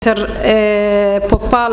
dr popal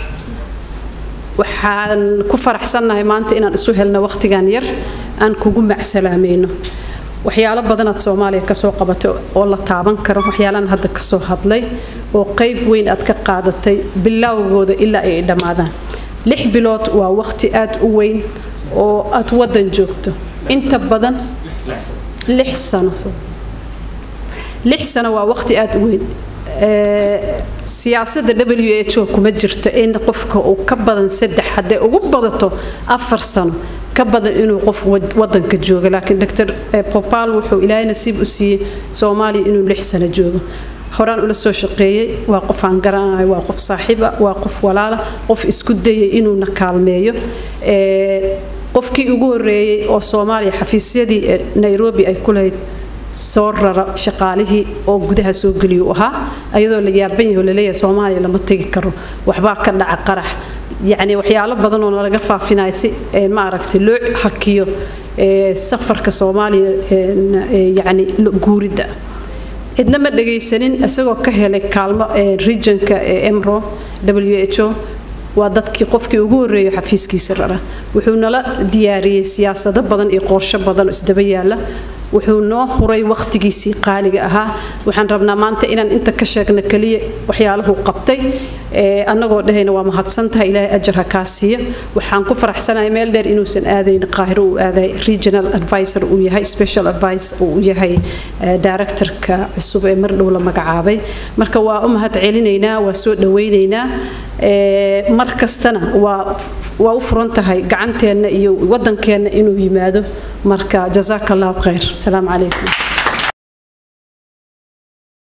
waxaan ku faraxsannahay maanta inaan isu helno wakhtigan yar aan kugu macsalaamayno waxyaalo badanaad soomaaliya kasoo qabatay oo la taaban karo waxyaalaan hadda kasoo hadlay oo qayb weyn aad ka qaadatay bilowgooda ilaa ay dhammaadaan lix bilood waa wakhti aad u weyn oo aad waddan joogto inta badan lix sano lix sano waa wakhti aad u weyn siyaasadda w h o kuma jirto in qofka uu ka badan saddex hadday ugu badato afar sano ka badan inuu qof wadanka joogo laakiin dr popal wuxuu ilaahay nasiib u siiyey soomaaliya inuu lix sano joogo horaan ula soo shaqeeyey waa qof aan garanayo waa qof saaxiiba waa qof walaala qof isku dayay inuuna kaalmeeyo qofkii ugu horeeyey oo soomaaliya xafiisyadii nairobi ay ku lahayd soo rara shaqaalihii oo gudaha soo geliyuu ahaa ayadoo la yaaban yaho laleeyahay soomaaliya lama tegi karo waxbaa ka dhaca qarax yacni waxyaalo badan oo nalaga faafinayo si ma aragtay loo hakiyo safarka soomaaliya yacni guuridda cidna ma dhagaysanin isagoo ka helay kaalmo regionka emro w h o waa dadkii qofkii ugu horreeyo xafiiskiisa rara wuxuu nala diyaariyey siyaasado badan iyo qorsho badan oo isdaba yaala wuxuu noo huray wakhtigiisii qaaliga ahaa waxaan rabnaa maanta inaan inta ka sheegno keliya waxyaalahu qabtay annagoo dhahayna waa mahadsantahay ilaahay ajar ha kaa siiya waxaan ku faraxsanahay meel dheer inuusan aadayn qaahiro uu aaday regional advisor uu yahay special advice uu yahay directorka cusub ee mar dhow la magacaabay marka waa u mahad celinaynaa waa soo dhawaynaynaa mar kastana waa waa u furan tahay gacanteenna iyo waddankeenna inuu yimaado marka jazaaka allahu khayr asalaamu calaykum